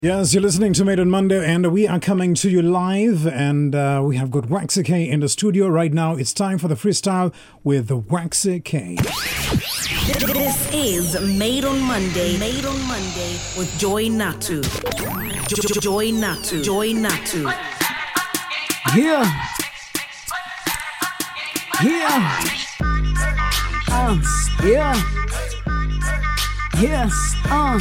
Yes, you're listening to Made on Monday, and we are coming to you live. And uh, we have got Waxy K in the studio right now. It's time for the freestyle with the Waxy K. This is Made on Monday. Made on Monday with Joy Natu. Jo- jo- Joy Natu. Joy Natu. Yeah. Yeah. Uh, yeah. Yeah. Uh.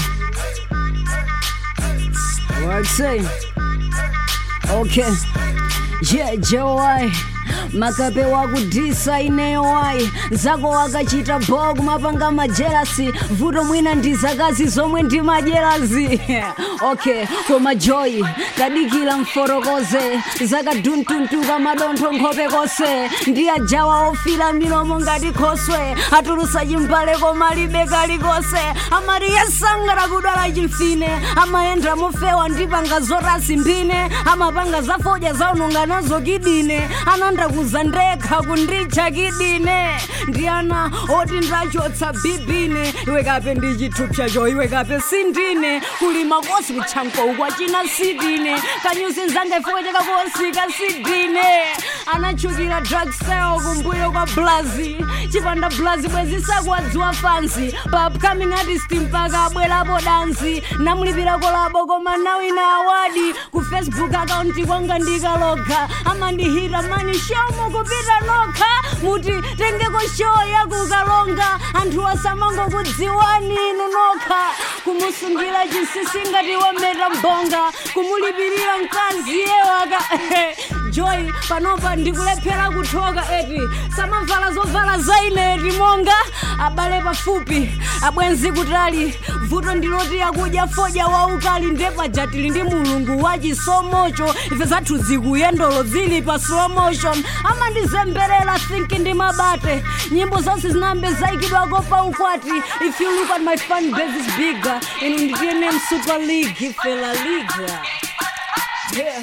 What say? Okay. Yeah, Joy. makape wakudhisa ineyo wayi zako wakachita bowa kumapanga majelasi vuto mwina ndi zakazi zomwe ndi majelasi okay koma joyi kadikila mforokoze zakaduntuntuka madontho nkhope kose ndi ajawa ofira milomo ngati khoswe atulusa chimbale koma libe kalikose amati yesangara kudwala chimfine amayenda mofewa ndipanga zotasi mphine amapanga zafodya zaunonga nazo kidine anandakuza ndekha kunditcha kidine ndi ana oti ndachotsa bibine iwe kape ndi chithupsa cho iwe kape sindine kulima kosi kutchanko ukwachina sidine kanyusi nzanga ifoweteka kosika sidine anachukira drug sale kumbuyo kwa blazi chipanda blazi bwezisakuwadziwa fansi pa upcoming artist mpaka abwerapo dansi namulipira kolabo koma nawina awadi ku facebook akaunti kwanga ndikaloga amandihira mani show mukupita nokha muti tengeko show yakukalonga anthu asamangokudziwani inu nokha kumusungira chinsinsi ngati wometa mbonga kumulipirira mkazi yewaka joy panopa ndikulephera kuthoka eti samavala zovala zaine eti monga abale pafupi abwenzi kutali vuto ndiloti akudya fodya waukali ndepaja tili ndi mulungu wachisomocho ife zathu zikuyendolo zili pa slow motion amandizemberera thinki ndi mabate nyimbo zonse zinambe zaikidwako pa ukwati if you look at my fan base is bigger inu nditiyene msuper league ife la liga yeah.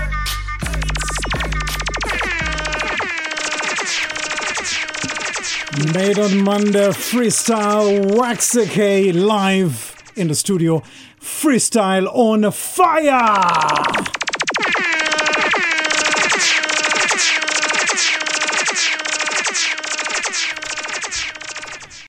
Made on Monday freestyle Waxy K live in the studio. Freestyle on fire!